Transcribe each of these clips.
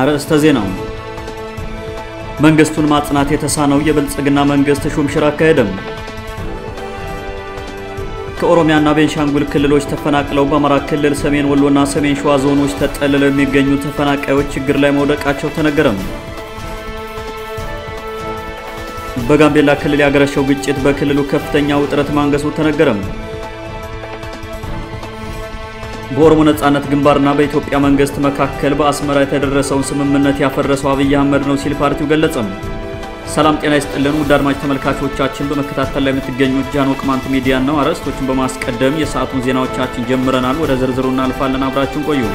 አርዕስተ ዜናው መንግስቱን ማጽናት የተሳነው የብልጽግና መንግስት ሹምሽር አካሄደም። ከኦሮሚያና ቤንሻንጉል ክልሎች ተፈናቅለው በአማራ ክልል ሰሜን ወሎና ሰሜን ሸዋ ዞኖች ተጠልለው የሚገኙ ተፈናቃዮች ችግር ላይ መውደቃቸው ተነገረም። በጋምቤላ ክልል ያገረሸው ግጭት በክልሉ ከፍተኛ ውጥረት ማንገሱ ተነገረም። በኦሮሞ ነጻነት ግንባርና በኢትዮጵያ መንግስት መካከል በአስመራ የተደረሰውን ስምምነት ያፈረሰው አብይ አህመድ ነው ሲል ፓርቲው ገለጸም። ሰላም ጤና ይስጥልን ውድ አድማጭ ተመልካቾቻችን፣ በመከታተል ላይ የምትገኙት ጃኖ ቅማንት ሚዲያ ነው። አርዕስቶቹን በማስቀደም የሰዓቱን ዜናዎቻችን ጀምረናል። ወደ ዝርዝሩ እናልፋለን። አብራችሁን ቆዩ።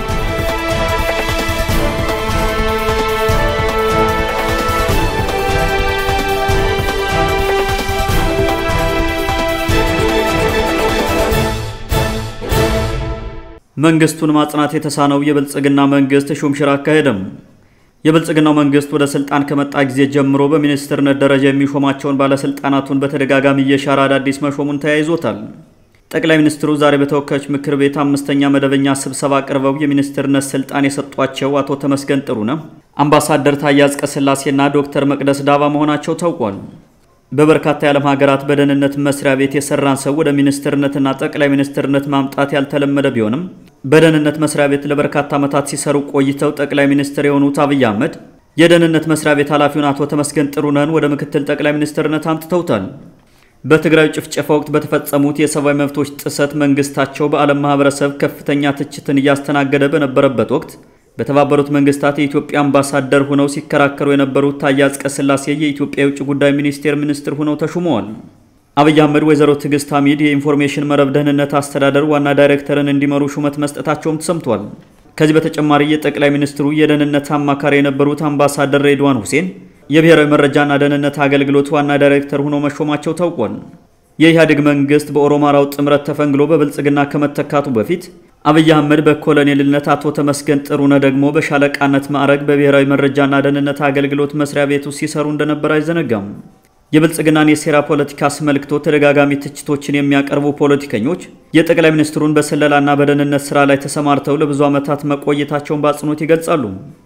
መንግስቱን ማጽናት የተሳነው የብልጽግና መንግስት ሹምሽር አካሄደም። የብልጽግናው መንግስት ወደ ስልጣን ከመጣ ጊዜ ጀምሮ በሚኒስትርነት ደረጃ የሚሾማቸውን ባለስልጣናቱን በተደጋጋሚ እየሻረ አዳዲስ መሾሙን ተያይዞታል። ጠቅላይ ሚኒስትሩ ዛሬ በተወካዮች ምክር ቤት አምስተኛ መደበኛ ስብሰባ አቅርበው የሚኒስትርነት ስልጣን የሰጧቸው አቶ ተመስገን ጥሩነህ፣ አምባሳደር ታዬ አጽቀሥላሴና ዶክተር መቅደስ ዳባ መሆናቸው ታውቋል። በበርካታ የዓለም ሀገራት በደህንነት መስሪያ ቤት የሰራን ሰው ወደ ሚኒስትርነትና ጠቅላይ ሚኒስትርነት ማምጣት ያልተለመደ ቢሆንም በደህንነት መስሪያ ቤት ለበርካታ ዓመታት ሲሰሩ ቆይተው ጠቅላይ ሚኒስትር የሆኑት አብይ አህመድ የደህንነት መስሪያ ቤት ኃላፊውን አቶ ተመስገን ጥሩነህን ወደ ምክትል ጠቅላይ ሚኒስትርነት አምጥተውታል። በትግራይ ጭፍጨፋ ወቅት በተፈጸሙት የሰብአዊ መብቶች ጥሰት መንግስታቸው በዓለም ማህበረሰብ ከፍተኛ ትችትን እያስተናገደ በነበረበት ወቅት በተባበሩት መንግስታት የኢትዮጵያ አምባሳደር ሆነው ሲከራከሩ የነበሩት ታዬ አጽቀሥላሴ የኢትዮጵያ የውጭ ጉዳይ ሚኒስቴር ሚኒስትር ሆነው ተሹመዋል። አብይ አህመድ ወይዘሮ ትዕግስት ሐሚድ የኢንፎርሜሽን መረብ ደህንነት አስተዳደር ዋና ዳይሬክተርን እንዲመሩ ሹመት መስጠታቸውም ተሰምቷል። ከዚህ በተጨማሪ የጠቅላይ ሚኒስትሩ የደህንነት አማካሪ የነበሩት አምባሳደር ሬድዋን ሁሴን የብሔራዊ መረጃና ደህንነት አገልግሎት ዋና ዳይሬክተር ሆነው መሾማቸው ታውቋል። የኢህአዴግ መንግስት በኦሮማራው ጥምረት ተፈንግሎ በብልጽግና ከመተካቱ በፊት አብይ አህመድ በኮሎኔልነት አቶ ተመስገን ጥሩነህ ደግሞ በሻለቃነት ማዕረግ በብሔራዊ መረጃና ደህንነት አገልግሎት መስሪያ ቤቱ ሲሰሩ እንደነበር አይዘነጋም። የብልጽግናን የሴራ ፖለቲካ አስመልክቶ ተደጋጋሚ ትችቶችን የሚያቀርቡ ፖለቲከኞች የጠቅላይ ሚኒስትሩን በስለላና በደህንነት ስራ ላይ ተሰማርተው ለብዙ ዓመታት መቆየታቸውን በአጽንኦት ይገልጻሉ።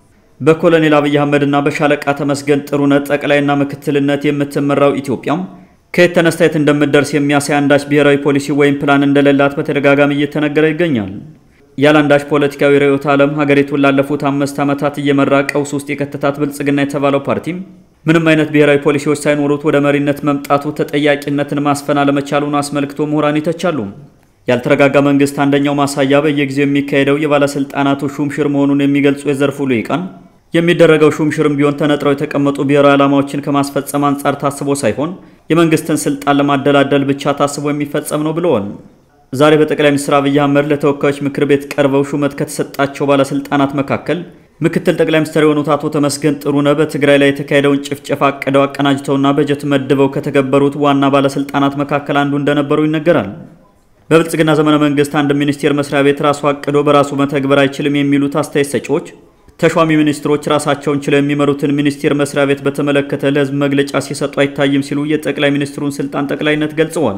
በኮሎኔል አብይ አህመድና በሻለቃ ተመስገን ጥሩነህ ጠቅላይና ምክትልነት የምትመራው ኢትዮጵያም ከየት ተነስታ የት እንደምትደርስ የሚያሳይ አንዳች ብሔራዊ ፖሊሲ ወይም ፕላን እንደሌላት በተደጋጋሚ እየተነገረ ይገኛል። ያለ አንዳች ፖለቲካዊ ርዕዮተ ዓለም ሀገሪቱን ላለፉት አምስት ዓመታት እየመራ ቀውስ ውስጥ የከተታት ብልጽግና የተባለው ፓርቲም ምንም አይነት ብሔራዊ ፖሊሲዎች ሳይኖሩት ወደ መሪነት መምጣቱ ተጠያቂነትን ማስፈን አለመቻሉን አስመልክቶ ምሁራን ይተቻሉ። ያልተረጋጋ መንግስት አንደኛው ማሳያ በየጊዜው የሚካሄደው የባለስልጣናቱ ሹምሽር መሆኑን የሚገልጹ የዘርፉ ልሂቃን የሚደረገው ሹምሽርም ቢሆን ተነጥረው የተቀመጡ ብሔራዊ ዓላማዎችን ከማስፈጸም አንጻር ታስቦ ሳይሆን የመንግስትን ስልጣን ለማደላደል ብቻ ታስቦ የሚፈጸም ነው ብለዋል። ዛሬ በጠቅላይ ሚኒስትር አብይ አህመድ ለተወካዮች ምክር ቤት ቀርበው ሹመት ከተሰጣቸው ባለስልጣናት መካከል ምክትል ጠቅላይ ሚኒስትር የሆኑት አቶ ተመስገን ጥሩነህ በትግራይ ላይ የተካሄደውን ጭፍጨፋ አቅደው አቀናጅተውና በጀት መድበው ከተገበሩት ዋና ባለስልጣናት መካከል አንዱ እንደነበሩ ይነገራል። በብልጽግና ዘመነ መንግስት አንድ ሚኒስቴር መስሪያ ቤት ራሱ አቅዶ በራሱ መተግበር አይችልም የሚሉት አስተያየት ሰጪዎች ተሿሚ ሚኒስትሮች ራሳቸውን ችለው የሚመሩትን ሚኒስቴር መስሪያ ቤት በተመለከተ ለሕዝብ መግለጫ ሲሰጡ አይታይም ሲሉ የጠቅላይ ሚኒስትሩን ስልጣን ጠቅላይነት ገልጸዋል።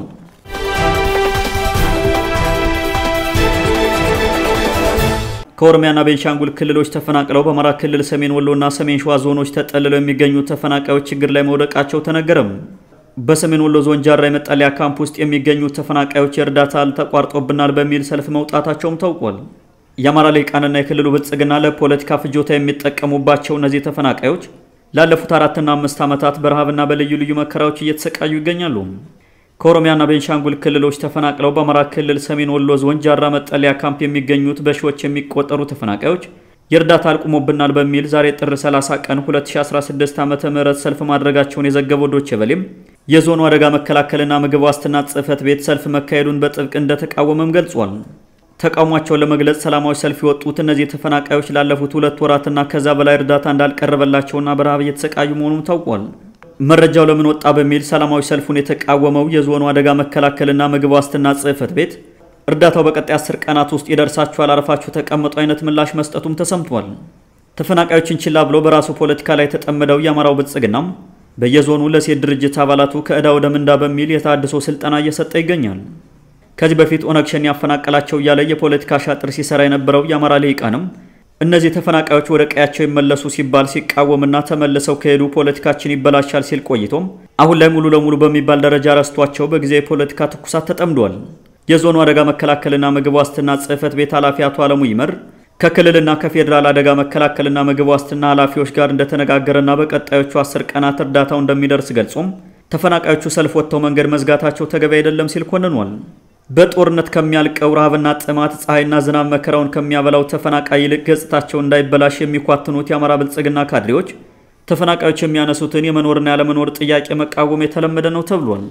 ከኦሮሚያና ቤንሻንጉል ክልሎች ተፈናቅለው በአማራ ክልል ሰሜን ወሎና ሰሜን ሸዋ ዞኖች ተጠልለው የሚገኙ ተፈናቃዮች ችግር ላይ መውደቃቸው ተነገረም። በሰሜን ወሎ ዞን ጃራ የመጠለያ ካምፕ ውስጥ የሚገኙ ተፈናቃዮች የእርዳታ ተቋርጦብናል በሚል ሰልፍ መውጣታቸውም ታውቋል። የአማራ ልሂቃንና የክልሉ ብልጽግና ለፖለቲካ ፍጆታ የሚጠቀሙባቸው እነዚህ ተፈናቃዮች ላለፉት አራትና አምስት ዓመታት በረሃብና በልዩ ልዩ መከራዎች እየተሰቃዩ ይገኛሉ። ከኦሮሚያና ቤንሻንጉል ክልሎች ተፈናቅለው በአማራ ክልል ሰሜን ወሎ ዞን ጃራ መጠለያ ካምፕ የሚገኙት በሺዎች የሚቆጠሩ ተፈናቃዮች የእርዳታ አልቁሞብናል በሚል ዛሬ ጥር 30 ቀን 2016 ዓ ም ሰልፍ ማድረጋቸውን የዘገበው ዶቼ ቬለም የዞኑ አደጋ መከላከልና ምግብ ዋስትና ጽሕፈት ቤት ሰልፍ መካሄዱን በጥብቅ እንደተቃወመም ገልጿል። ተቃውሟቸውን ለመግለጽ ሰላማዊ ሰልፍ የወጡት እነዚህ ተፈናቃዮች ላለፉት ሁለት ወራትና ከዛ በላይ እርዳታ እንዳልቀረበላቸውና በረሃብ እየተሰቃዩ መሆኑን ታውቋል። መረጃው ለምን ወጣ በሚል ሰላማዊ ሰልፉን የተቃወመው የዞኑ አደጋ መከላከልና ምግብ ዋስትና ጽሕፈት ቤት እርዳታው በቀጣይ አስር ቀናት ውስጥ ይደርሳችኋል፣ አርፋችሁ ተቀምጡ አይነት ምላሽ መስጠቱም ተሰምቷል። ተፈናቃዮችን ችላ ብሎ በራሱ ፖለቲካ ላይ የተጠመደው የአማራው ብልጽግናም በየዞኑ ለሴት ድርጅት አባላቱ ከዕዳ ወደ ምንዳ በሚል የታድሶ ስልጠና እየሰጠ ይገኛል። ከዚህ በፊት ኦነግ ሸኔ ያፈናቀላቸው እያለ የፖለቲካ ሻጥር ሲሰራ የነበረው የአማራ ልሂቃንም እነዚህ ተፈናቃዮች ወደ ቀያቸው ይመለሱ ሲባል ሲቃወምና ተመልሰው ከሄዱ ፖለቲካችን ይበላሻል ሲል ቆይቶም አሁን ላይ ሙሉ ለሙሉ በሚባል ደረጃ ረስቷቸው በጊዜ የፖለቲካ ትኩሳት ተጠምዷል። የዞኑ አደጋ መከላከልና ምግብ ዋስትና ጽሕፈት ቤት ኃላፊ አቶ አለሙ ይመር ከክልልና ከፌዴራል አደጋ መከላከልና ምግብ ዋስትና ኃላፊዎች ጋር እንደተነጋገረና በቀጣዮቹ አስር ቀናት እርዳታው እንደሚደርስ ገልጾም ተፈናቃዮቹ ሰልፍ ወጥተው መንገድ መዝጋታቸው ተገቢ አይደለም ሲል ኮንኗል። በጦርነት ከሚያልቀው ረሃብና ጥማት ፀሐይና ዝናብ መከራውን ከሚያበላው ተፈናቃይ ይልቅ ገጽታቸው እንዳይበላሽ የሚኳትኑት የአማራ ብልጽግና ካድሬዎች ተፈናቃዮች የሚያነሱትን የመኖርና ያለመኖር ጥያቄ መቃወም የተለመደ ነው ተብሏል።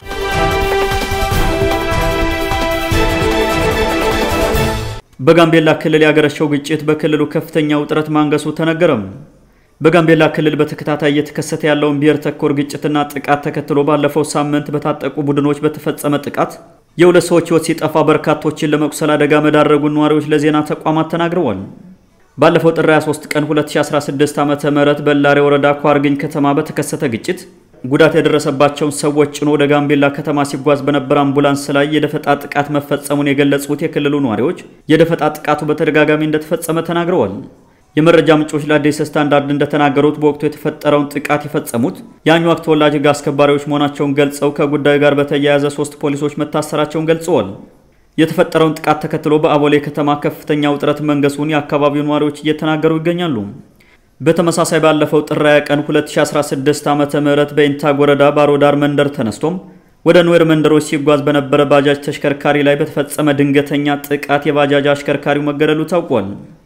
በጋምቤላ ክልል ያገረሸው ግጭት በክልሉ ከፍተኛ ውጥረት ማንገሱ ተነገረም። በጋምቤላ ክልል በተከታታይ እየተከሰተ ያለውን ብሔር ተኮር ግጭትና ጥቃት ተከትሎ ባለፈው ሳምንት በታጠቁ ቡድኖች በተፈጸመ ጥቃት የሁለት ሰዎች ሕይወት ሲጠፋ በርካቶችን ለመቁሰል አደጋ መዳረጉን ነዋሪዎች ለዜና ተቋማት ተናግረዋል። ባለፈው ጥር 23 ቀን 2016 ዓ.ም በላሬ ወረዳ ኳርግኝ ከተማ በተከሰተ ግጭት ጉዳት የደረሰባቸውን ሰዎች ጭኖ ወደ ጋምቤላ ከተማ ሲጓዝ በነበረ አምቡላንስ ላይ የደፈጣ ጥቃት መፈጸሙን የገለጹት የክልሉ ነዋሪዎች የደፈጣ ጥቃቱ በተደጋጋሚ እንደተፈጸመ ተናግረዋል። የመረጃ ምንጮች ለአዲስ ስታንዳርድ እንደተናገሩት በወቅቱ የተፈጠረውን ጥቃት የፈጸሙት የአኟዋክ ተወላጅ ሕግ አስከባሪዎች መሆናቸውን ገልጸው ከጉዳዩ ጋር በተያያዘ ሶስት ፖሊሶች መታሰራቸውን ገልጸዋል። የተፈጠረውን ጥቃት ተከትሎ በአቦሌ ከተማ ከፍተኛ ውጥረት መንገሱን የአካባቢው ነዋሪዎች እየተናገሩ ይገኛሉ። በተመሳሳይ ባለፈው ጥር 20 ቀን 2016 ዓ.ም በኢንታግ ወረዳ ባሮዳር መንደር ተነስቶም ወደ ኑዌር መንደሮች ሲጓዝ በነበረ ባጃጅ ተሽከርካሪ ላይ በተፈጸመ ድንገተኛ ጥቃት የባጃጅ አሽከርካሪው መገደሉ ታውቋል።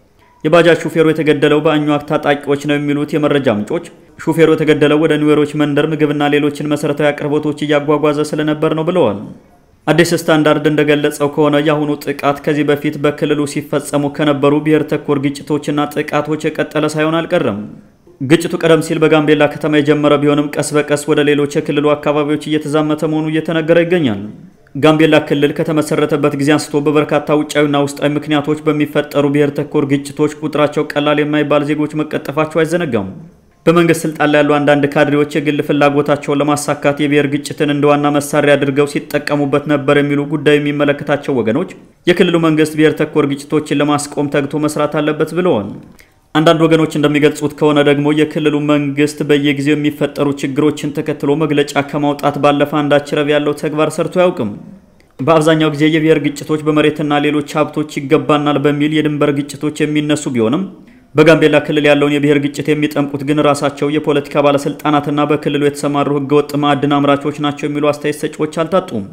የባጃጅ ሹፌሩ የተገደለው በአኟዋክ ታጣቂዎች ነው የሚሉት የመረጃ ምንጮች ሹፌሩ የተገደለው ወደ ኒዌሮች መንደር ምግብና ሌሎችን መሰረታዊ አቅርቦቶች እያጓጓዘ ስለነበር ነው ብለዋል። አዲስ ስታንዳርድ እንደገለጸው ከሆነ የአሁኑ ጥቃት ከዚህ በፊት በክልሉ ሲፈጸሙ ከነበሩ ብሔር ተኮር ግጭቶችና ጥቃቶች የቀጠለ ሳይሆን አልቀረም። ግጭቱ ቀደም ሲል በጋምቤላ ከተማ የጀመረ ቢሆንም ቀስ በቀስ ወደ ሌሎች የክልሉ አካባቢዎች እየተዛመተ መሆኑ እየተነገረ ይገኛል። ጋምቤላ ክልል ከተመሰረተበት ጊዜ አንስቶ በበርካታ ውጫዊና ውስጣዊ ምክንያቶች በሚፈጠሩ ብሔር ተኮር ግጭቶች ቁጥራቸው ቀላል የማይባል ዜጎች መቀጠፋቸው አይዘነጋም። በመንግስት ስልጣን ላይ ያሉ አንዳንድ ካድሬዎች የግል ፍላጎታቸውን ለማሳካት የብሔር ግጭትን እንደ ዋና መሳሪያ አድርገው ሲጠቀሙበት ነበር የሚሉ ጉዳዩ የሚመለከታቸው ወገኖች የክልሉ መንግስት ብሔር ተኮር ግጭቶችን ለማስቆም ተግቶ መስራት አለበት ብለዋል። አንዳንድ ወገኖች እንደሚገልጹት ከሆነ ደግሞ የክልሉ መንግስት በየጊዜው የሚፈጠሩ ችግሮችን ተከትሎ መግለጫ ከማውጣት ባለፈ አንዳች ረብ ያለው ተግባር ሰርቶ አያውቅም። በአብዛኛው ጊዜ የብሔር ግጭቶች በመሬትና ሌሎች ሀብቶች ይገባናል በሚል የድንበር ግጭቶች የሚነሱ ቢሆንም በጋምቤላ ክልል ያለውን የብሔር ግጭት የሚጠምቁት ግን ራሳቸው የፖለቲካ ባለስልጣናትና በክልሉ የተሰማሩ ህገወጥ ማዕድን አምራቾች ናቸው የሚሉ አስተያየት ሰጪዎች አልታጡም።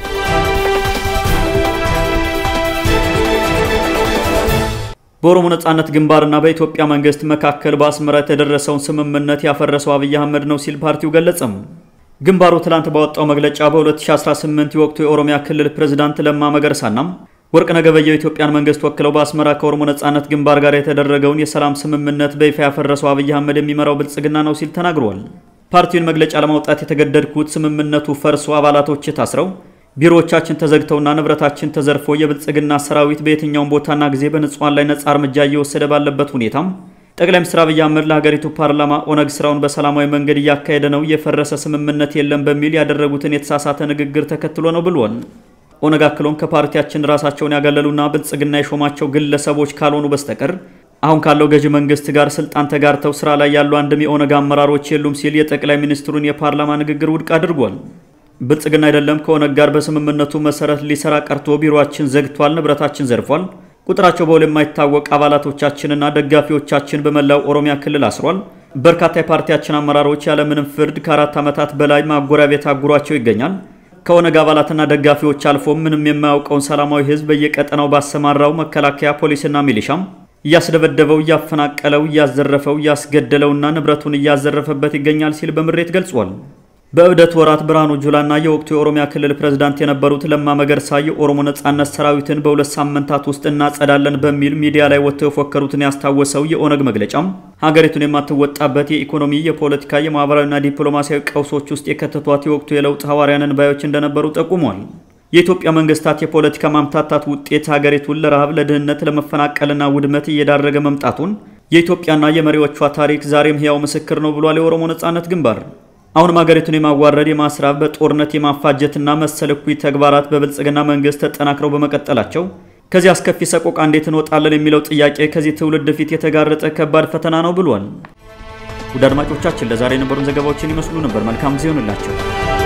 በኦሮሞ ነጻነት ግንባርና በኢትዮጵያ መንግስት መካከል በአስመራ የተደረሰውን ስምምነት ያፈረሰው አብይ አህመድ ነው ሲል ፓርቲው ገለጸም። ግንባሩ ትላንት ባወጣው መግለጫ በ2018 የወቅቱ የኦሮሚያ ክልል ፕሬዝዳንት ለማ መገርሳናም ወርቅነህ ገበየሁ የኢትዮጵያን መንግስት ወክለው በአስመራ ከኦሮሞ ነጻነት ግንባር ጋር የተደረገውን የሰላም ስምምነት በይፋ ያፈረሰው አብይ አህመድ የሚመራው ብልጽግና ነው ሲል ተናግሯል። ፓርቲውን መግለጫ ለማውጣት የተገደድኩት ስምምነቱ ፈርሶ አባላቶች ታስረው ቢሮዎቻችን ተዘግተውና ንብረታችን ተዘርፎ የብልጽግና ሰራዊት በየትኛውም ቦታና ጊዜ በንጹሐን ላይ ነጻ እርምጃ እየወሰደ ባለበት ሁኔታም ጠቅላይ ሚኒስትር አብይ አህመድ ለሀገሪቱ ፓርላማ ኦነግ ስራውን በሰላማዊ መንገድ እያካሄደ ነው፣ የፈረሰ ስምምነት የለም በሚል ያደረጉትን የተሳሳተ ንግግር ተከትሎ ነው ብሏል። ኦነግ አክሎም ከፓርቲያችን ራሳቸውን ያገለሉና ብልጽግና የሾማቸው ግለሰቦች ካልሆኑ በስተቀር አሁን ካለው ገዢ መንግስት ጋር ስልጣን ተጋርተው ስራ ላይ ያሉ አንድም የኦነግ አመራሮች የሉም ሲል የጠቅላይ ሚኒስትሩን የፓርላማ ንግግር ውድቅ አድርጓል። ብልጽግና አይደለም ከኦነግ ጋር በስምምነቱ መሰረት ሊሰራ ቀርቶ ቢሮአችን ዘግቷል፣ ንብረታችን ዘርፏል፣ ቁጥራቸው በውል የማይታወቅ አባላቶቻችንና ደጋፊዎቻችን በመላው ኦሮሚያ ክልል አስሯል። በርካታ የፓርቲያችን አመራሮች ያለምንም ፍርድ ከአራት ዓመታት በላይ ማጎሪያ ቤት አጉሯቸው ይገኛል። ከኦነግ አባላትና ደጋፊዎች አልፎም ምንም የማያውቀውን ሰላማዊ ህዝብ በየቀጠናው ባሰማራው መከላከያ ፖሊስና ሚሊሻም እያስደበደበው፣ እያፈናቀለው፣ እያዘረፈው፣ እያስገደለውና ንብረቱን እያዘረፈበት ይገኛል ሲል በምሬት ገልጿል። በእብደት ወራት ብርሃኑ ጁላና የወቅቱ የኦሮሚያ ክልል ፕሬዝዳንት የነበሩት ለማ መገርሳ የኦሮሞ ነጻነት ሰራዊትን በሁለት ሳምንታት ውስጥ እናጸዳለን በሚል ሚዲያ ላይ ወጥተው የፎከሩትን ያስታወሰው የኦነግ መግለጫም ሀገሪቱን የማትወጣበት የኢኮኖሚ፣ የፖለቲካ፣ የማህበራዊና ዲፕሎማሲያዊ ቀውሶች ውስጥ የከተቷት የወቅቱ የለውጥ ሐዋርያንን ባዮች እንደነበሩ ጠቁሟል። የኢትዮጵያ መንግስታት የፖለቲካ ማምታታት ውጤት ሀገሪቱን ለረሃብ፣ ለድህነት፣ ለመፈናቀልና ውድመት እየዳረገ መምጣቱን የኢትዮጵያና የመሪዎቿ ታሪክ ዛሬም ሕያው ምስክር ነው ብሏል የኦሮሞ ነጻነት ግንባር። አሁንም ሀገሪቱን የማዋረድ የማስራብ በጦርነት የማፋጀትና መሰል እኩይ ተግባራት በብልጽግና መንግስት ተጠናክረው በመቀጠላቸው ከዚህ አስከፊ ሰቆቃ እንዴት እንወጣለን የሚለው ጥያቄ ከዚህ ትውልድ ፊት የተጋረጠ ከባድ ፈተና ነው ብሏል። ውድ አድማጮቻችን ለዛሬ የነበሩን ዘገባዎችን ይመስሉ ነበር። መልካም ጊዜ ይሆንላቸው።